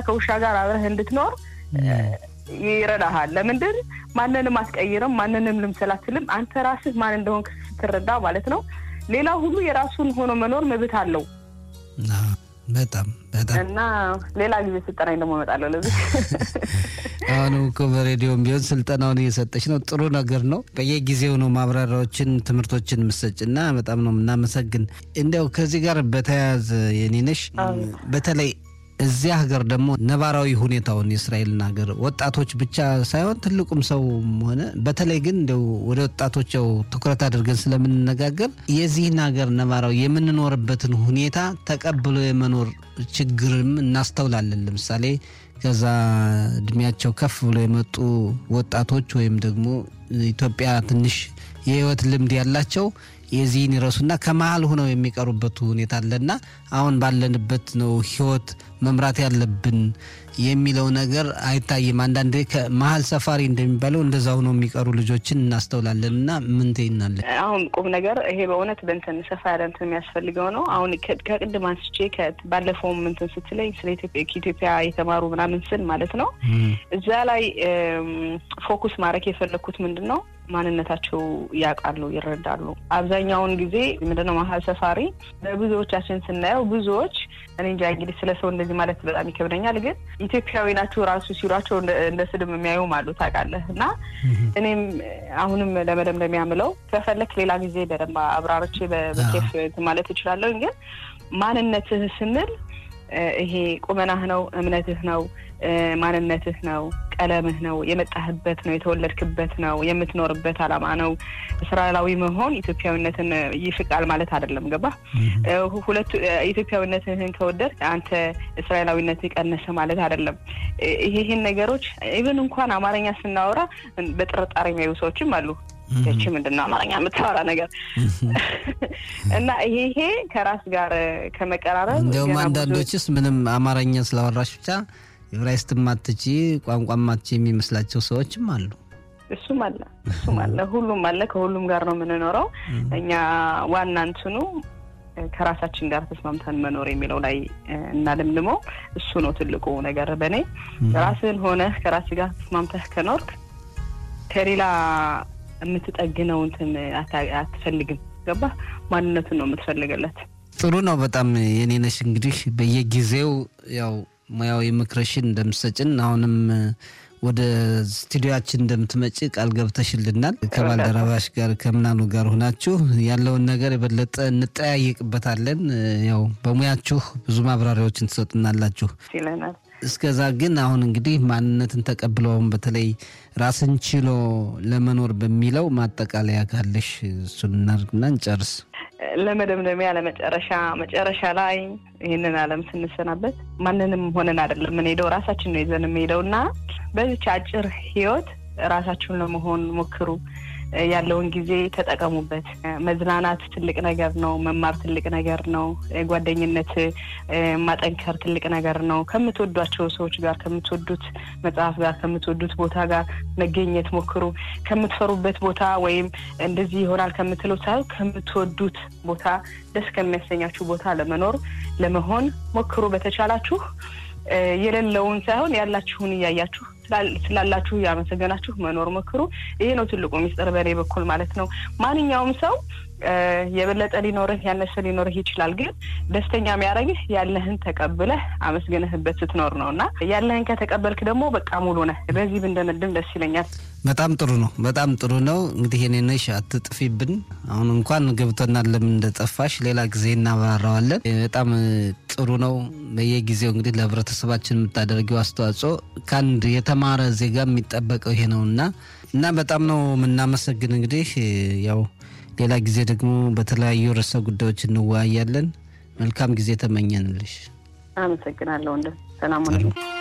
ከውሻ ጋር አብረህ እንድትኖር ይረዳሃል። ለምንድን ማንንም አትቀይርም፣ ማንንም ልምሰል አትልም። አንተ ራስህ ማን እንደሆንክ ስትረዳ ማለት ነው። ሌላ ሁሉ የራሱን ሆኖ መኖር መብት አለው። በጣም በጣም እና ሌላ ጊዜ ስልጠናኝ ደግሞ እመጣለሁ። ለዚህ አሁን እኮ በሬዲዮም ቢሆን ስልጠናውን እየሰጠች ነው። ጥሩ ነገር ነው። በየጊዜው ነው ማብራሪያዎችን፣ ትምህርቶችን ምሰጭና በጣም ነው የምናመሰግን። እንዲያው ከዚህ ጋር በተያያዘ የኔነሽ በተለይ እዚያ ሀገር ደግሞ ነባራዊ ሁኔታውን የእስራኤልን ሀገር ወጣቶች ብቻ ሳይሆን ትልቁም ሰው ሆነ በተለይ ግን እንደው ወደ ወጣቶች ያው ትኩረት አድርገን ስለምንነጋገር የዚህን ሀገር ነባራዊ የምንኖርበትን ሁኔታ ተቀብሎ የመኖር ችግርም እናስተውላለን። ለምሳሌ ከዛ እድሜያቸው ከፍ ብሎ የመጡ ወጣቶች ወይም ደግሞ ኢትዮጵያ ትንሽ የህይወት ልምድ ያላቸው የዚህን ይረሱና ከመሀል ሆነው የሚቀሩበት ሁኔታ አለና አሁን ባለንበት ነው ህይወት መምራት ያለብን የሚለው ነገር አይታይም። አንዳንዴ ከመሀል ሰፋሪ እንደሚባለው እንደዛ ሆነው የሚቀሩ ልጆችን እናስተውላለን። እና ምን ትይናለን? አሁን ቁም ነገር ይሄ በእውነት በንትን ሰፋ ያለ እንትን የሚያስፈልገው ነው። አሁን ከቅድም አንስቼ ባለፈውም እንትን ስትለኝ ስለ ከኢትዮጵያ የተማሩ ምናምን ስል ማለት ነው እዛ ላይ ፎኩስ ማድረግ የፈለግኩት ምንድን ነው ማንነታቸው ያውቃሉ፣ ይረዳሉ። አብዛኛውን ጊዜ ምንድነው መሀል ሰፋሪ በብዙዎቻችን ስናየው ብዙዎች እኔ እንጃ እንግዲህ ስለ ሰው እንደዚህ ማለት በጣም ይከብደኛል፣ ግን ኢትዮጵያዊ ናቸው ራሱ ሲሏቸው እንደ ስድብ የሚያዩም አሉ ታውቃለህ። እና እኔም አሁንም ለመደምደሚያ ምለው ከፈለክ ሌላ ጊዜ በደንብ አብራርቼ በኬፍ ማለት እችላለሁ። ግን ማንነትህ ስንል ይሄ ቁመናህ ነው፣ እምነትህ ነው፣ ማንነትህ ነው፣ ቀለምህ ነው፣ የመጣህበት ነው፣ የተወለድክበት ነው፣ የምትኖርበት ዓላማ ነው። እስራኤላዊ መሆን ኢትዮጵያዊነትን ይፍቃል ማለት አይደለም። ገባ? ሁለቱ ኢትዮጵያዊነትህን ከወደድ አንተ እስራኤላዊነትህ ቀነሰ ማለት አይደለም። ይሄን ነገሮች ኢቨን እንኳን አማርኛ ስናወራ በጥርጣሬ የሚያዩ ሰዎችም አሉ። ይቺ ምንድን ነው አማርኛ የምታወራ ነገር እና ይሄ ይሄ ከራስ ጋር ከመቀራረብ እንዲያውም አንዳንዶችስ ምንም አማርኛ ስላወራሽ ብቻ ዕብራይስጥ ማትቺ ቋንቋ ማትቺ የሚመስላቸው ሰዎችም አሉ። እሱም አለ እሱም አለ ሁሉም አለ። ከሁሉም ጋር ነው የምንኖረው እኛ ዋና እንትኑ ከራሳችን ጋር ተስማምተን መኖር የሚለው ላይ እናልምልመው። እሱ ነው ትልቁ ነገር በእኔ ራስህን ሆነህ ከራስ ጋር ተስማምተህ ከኖርክ ከሌላ የምትጠግነው እንትን አትፈልግም። ገባ ማንነቱን ነው የምትፈልገለት። ጥሩ ነው በጣም የኔነሽ እንግዲህ በየጊዜው ያው ሙያዊ ምክርሽን እንደምሰጭን አሁንም ወደ ስቱዲዮችን እንደምትመጪ ቃል ገብተሽልናል። ከባልደረባሽ ጋር ከምናሉ ጋር ሆናችሁ ያለውን ነገር የበለጠ እንጠያየቅበታለን። ያው በሙያችሁ ብዙ ማብራሪያዎችን ትሰጡናላችሁ ይለናል። እስከዛ ግን አሁን እንግዲህ ማንነትን ተቀብለውም በተለይ ራስን ችሎ ለመኖር በሚለው ማጠቃለያ ካለሽ እሱን እናድርግና እንጨርስ። ለመደምደሚያ ለመጨረሻ መጨረሻ ላይ ይህንን ዓለም ስንሰናበት ማንንም ሆነን አይደለም የምንሄደው፣ ራሳችን ነው ይዘን የምንሄደው እና በዚች አጭር ህይወት ራሳችሁን ለመሆን ሞክሩ። ያለውን ጊዜ ተጠቀሙበት። መዝናናት ትልቅ ነገር ነው። መማር ትልቅ ነገር ነው። ጓደኝነት ማጠንከር ትልቅ ነገር ነው። ከምትወዷቸው ሰዎች ጋር፣ ከምትወዱት መጽሐፍ ጋር፣ ከምትወዱት ቦታ ጋር መገኘት ሞክሩ። ከምትፈሩበት ቦታ ወይም እንደዚህ ይሆናል ከምትለው ሳይሆን ከምትወዱት ቦታ፣ ደስ ከሚያሰኛችሁ ቦታ ለመኖር ለመሆን ሞክሩ። በተቻላችሁ የሌለውን ሳይሆን ያላችሁን እያያችሁ ስላላችሁ ያመሰገናችሁ መኖር ሞክሩ። ይሄ ነው ትልቁ ሚስጥር በእኔ በኩል ማለት ነው። ማንኛውም ሰው የበለጠ ሊኖርህ ያነሰ ሊኖርህ ይችላል። ግን ደስተኛ የሚያደርግህ ያለህን ተቀብለህ አመስግነህበት ስትኖር ነው እና ያለህን ከተቀበልክ ደግሞ በቃ ሙሉ ነህ። በዚህ ብንደመድም ደስ ይለኛል። በጣም ጥሩ ነው። በጣም ጥሩ ነው። እንግዲህ የኔ ነሽ አትጥፊብን። አሁን እንኳን ገብቶናል ለምን እንደጠፋሽ፣ ሌላ ጊዜ እናብራራዋለን። በጣም ጥሩ ነው። በየጊዜው እንግዲህ ለህብረተሰባችን የምታደርጊው አስተዋጽኦ ከአንድ የተማረ ዜጋ የሚጠበቀው ይሄ ነው እና እና በጣም ነው የምናመሰግን። እንግዲህ ያው ሌላ ጊዜ ደግሞ በተለያዩ ርዕሰ ጉዳዮች እንወያያለን። መልካም ጊዜ ተመኘንልሽ። አመሰግናለሁ። እንደ ሰላም